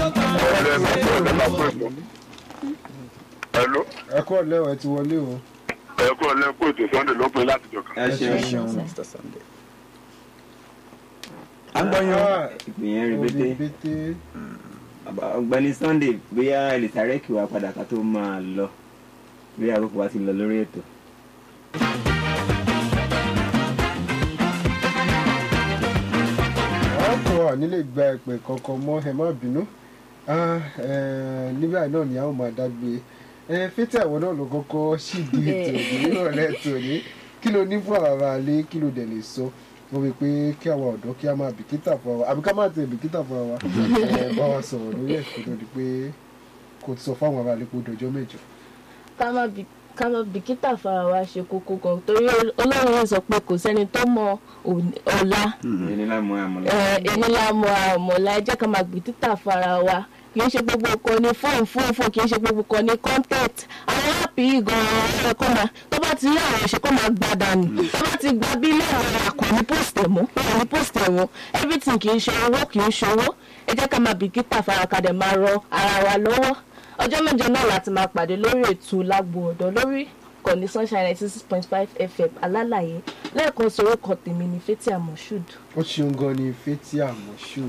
ọ̀rẹ́ mi kò ní máa pè tó. Hello, ẹ kọ́ lẹ́wọ̀ ẹ ti wọlé o. ẹ kú ọ̀lẹ́ kó ètò Sunday ló pé láti jọ̀ka. ẹ ṣeun Mr. Sunday. a gbọ́ yan Ah, ìpìyẹn rí bété bété. Bàbá ọ̀gbẹ́ni Sunday bóyá ẹ lè sáré kí wa padà ká tó máa lọ bí àkókò wa ti lọ lórí ètò. ọkọ̀ nílé gba ẹ̀pẹ̀ kankan mọ́ ẹ má bínú Ah, eh, níbẹ̀ náà ni a ó máa dágbé ẹ fẹ́tẹ̀ àwọn náà ló kọ́kọ́ ṣìdí ètò ìrọ̀lẹ́ tòní kí ló ní fún àwọn ará ilé kí ló dẹ̀ lè sọ mo rí i pé kí àwọn ọ̀dọ́ kí a máa bìkítà fún wa àbí ká máa tẹ̀ bìkítà fún wa ẹ bá wa sọ̀rọ̀ lórí ẹ̀ kó tó di pé kò sọ fáwọn ará ilé kó dọjọ́ mẹ́jọ. ká má bi ká má bìkítà fara wa ṣe kókó gan torí ọlọ́run yóò sọ pé kò sẹ́ni tó mọ òní- ọ̀la ẹni láì mọ àmọ́ ẹ, ẹni la mọ àmọ̀lá ẹ jẹ́ ká má bìkítà fara wa kì í ṣe gbogbo kan ní fóònù fóònù fóònù kì í ṣe gbogbo kan ní content àwọn áàpì yìí gan-an ẹ kọ́ máa tó bá ti rí àwọn ẹ̀ṣẹ̀ kó máa gba dànù tó bá ti gba bí ilé àwọn àkọ́ ní post ẹ̀ mú kò ní post ẹ̀ mú everything kì í ṣe owó kì í ṣe owó ẹ jẹ́ ká má bìkítà fara kadẹ̀ máa rọ ara wa lọ́wọ́ ọjọ́ mẹ́jọ náà láti máa pàdé lórí ètò lágbo ọ̀dọ́ lórí kọ̀ní sunshine ninety six point five fm alálàyé lẹ́ẹ̀kan sọ̀rọ̀ kan tèmi ní fẹ́tí àmọ̀ṣúd. ó ṣeun gan ni fẹ́tí àmọ́ṣù